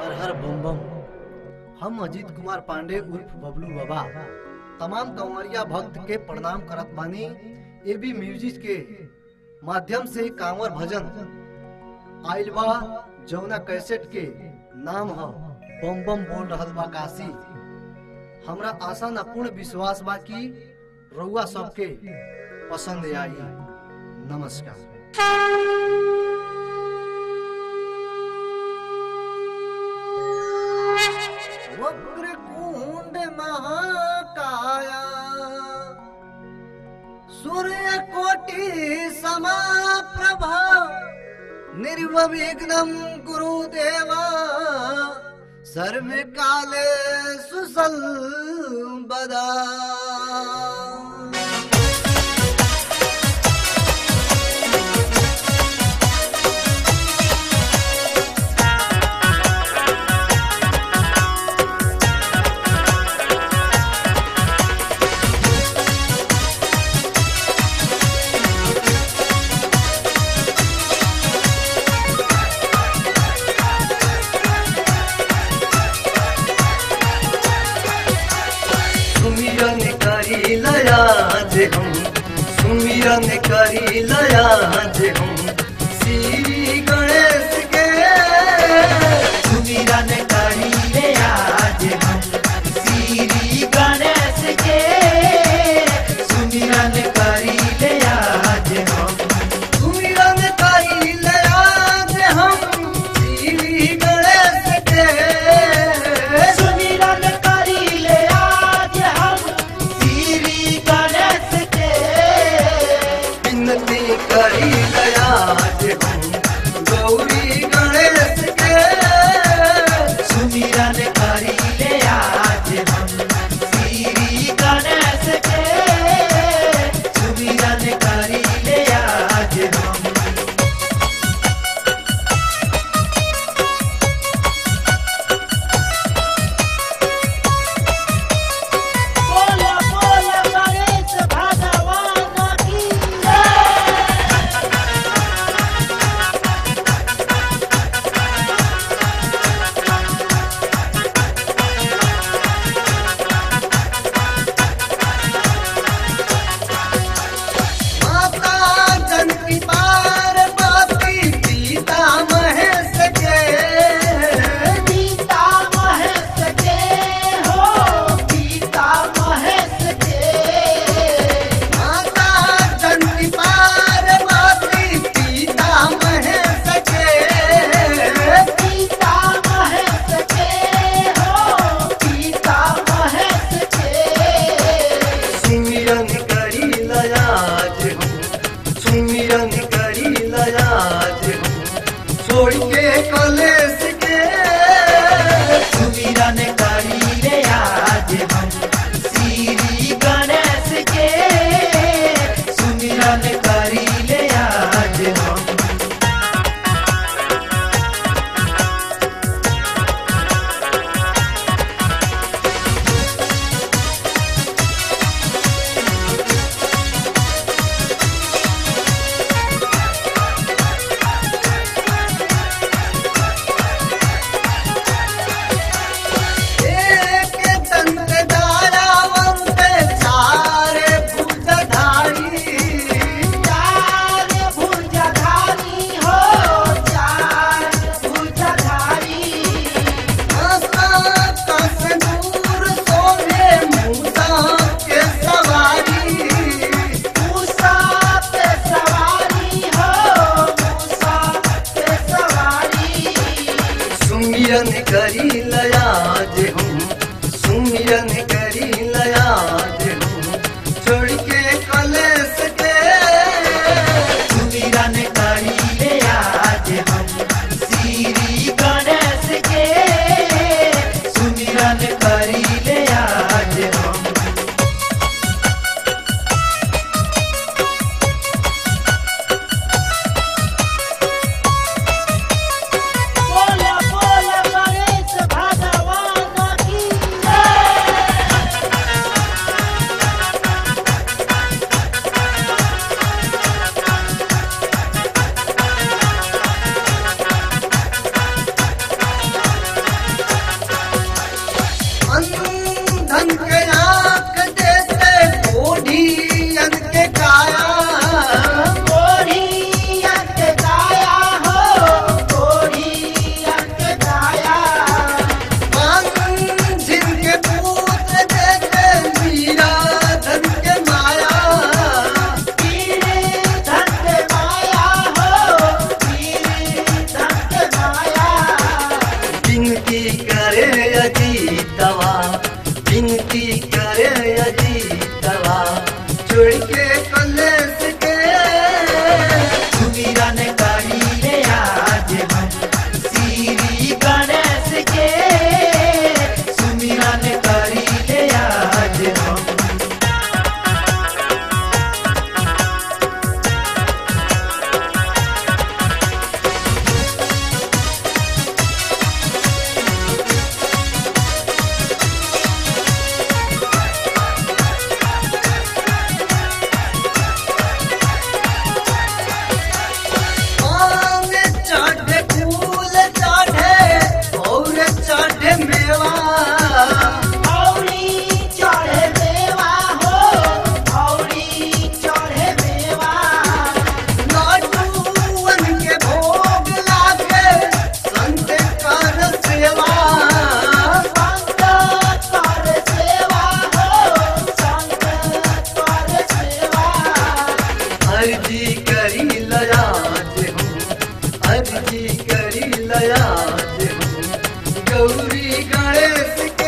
हर हर बम बम हम अजीत कुमार पांडे उर्फ बबलू बाबा तमाम कंवरिया भक्त के प्रणाम करत बानी एबी म्यूजिक के माध्यम से कांवर भजन आइल बा जौना कैसेट के नाम ह बम बम बोल रहल बा काशी हमरा आशा न पूर्ण विश्वास बा कि रउआ सबके पसंद आई नमस्कार वक्रकुंड महाकाया सूर्य कोटि समाप्रभा निर्विघ्नं गुरुदेवा सर्वे काले सुसंबदा सुमिरन करी लया जे हम सुमिरन करी लया जे हम श्री गणेश के सुमिरन करी ले आज हम श्री गणेश के सुमिरन करी ले आज हम सुमिरन करी लया जे हम श्री गणेश के सुमिरन करी ले आज हम श्री गणेश के विनती करी लया जे हम गौरी गणेश के सुमिरन करी ले आज हम श्री गणेश के सुमिरन करी ले आज हम बोला बोला गणेश भगवान की जय माता जनकी पार्वती सीता महेश के सीता महेश के हो सीता महेश के माता जनकी पार्वती सीता महेश के सीता महेश के हो सीता महेश के सुमिरन करी लयाज हम सुमिरन करी लयाज हम छोड़ के कलेश के सुमिरन करी रे आज हम श्री गणेश के सुमिरन करी ले आज हम एक दंत धारावंत चार भुजधारी चार भुजधारी हो चार भुजधारी दूर सोने मूसा के सवारी मूसा पे सवारी हो मूसा पे सवारी सुमिरन करी लयाज हम सुमिरन करी लयाज हम छोड़ के कलेश के सुमिरन करी ले आज हम श्री गणेश के सुमिरन करी ले आज हम बोला बोला गणेश भगवान के का